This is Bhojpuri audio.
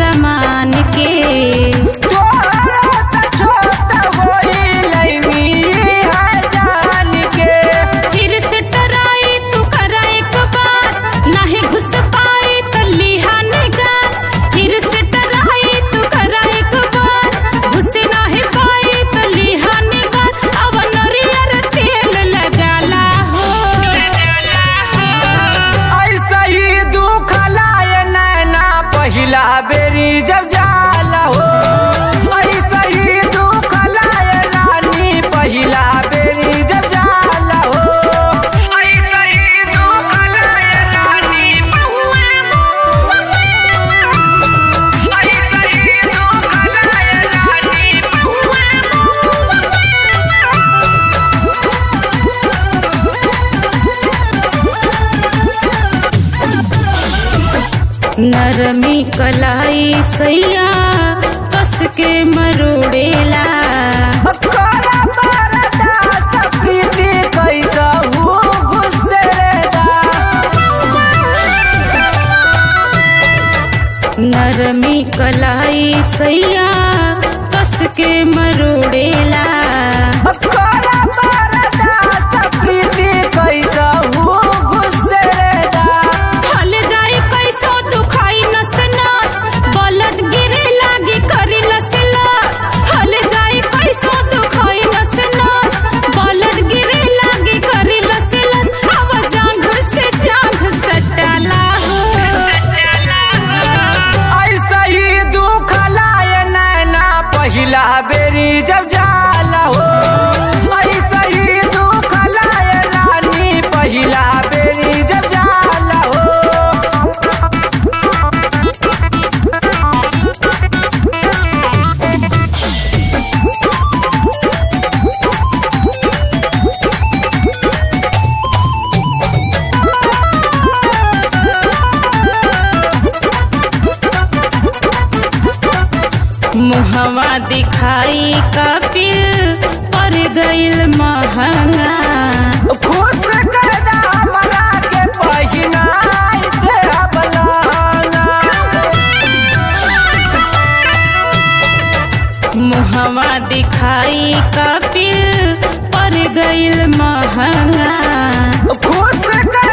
समान के तोहरा त छोट होई लैनी है जान के फिर से टराई तू करा एक बार नहीं घुस पाई तो लिहा निगार फिर से टराई तू करा एक बार घुस नहीं पाई तो लिहा निगार अब नरियर तेल लगाला हो ऐसा ही दुख लाए नैना पहिला बेरी जब जाला हो ऐसा ही दुख लाए रानी पहिला बेरी जब जाला हो ऐसा ही दुख लाए रानी ऐसा ही दुख लाए रानी नरमी कलाई सैया कस के मरोड़ेला खोरा परदा सफीदी कैसहू गुस्सेदा नरमी कलाई सैया कस के मरोड़ेला खोरा परदा सफीदी कैसहू गुस्सेदा हल जाई कैसो दुखाई नस नस बलट गिरे लागी करी लस लस हल जाई कैसो दुखाई नस नस बलट गिरे लागी करी लस लस अब जांघ से जांघ सटाला हो ऐसा ही दुख लाए नैना पहिला बेरी जब जाला हो ऐसा ही दुख लाए रानी पहिला बेरी जब जाला हो मुहवा दिखाई कपिल पर गइल महंगा खुश करदा हमरा के पहिनाई दे बलाना मुहवा दिखाई कपिल पर गइल महंगा खुश कर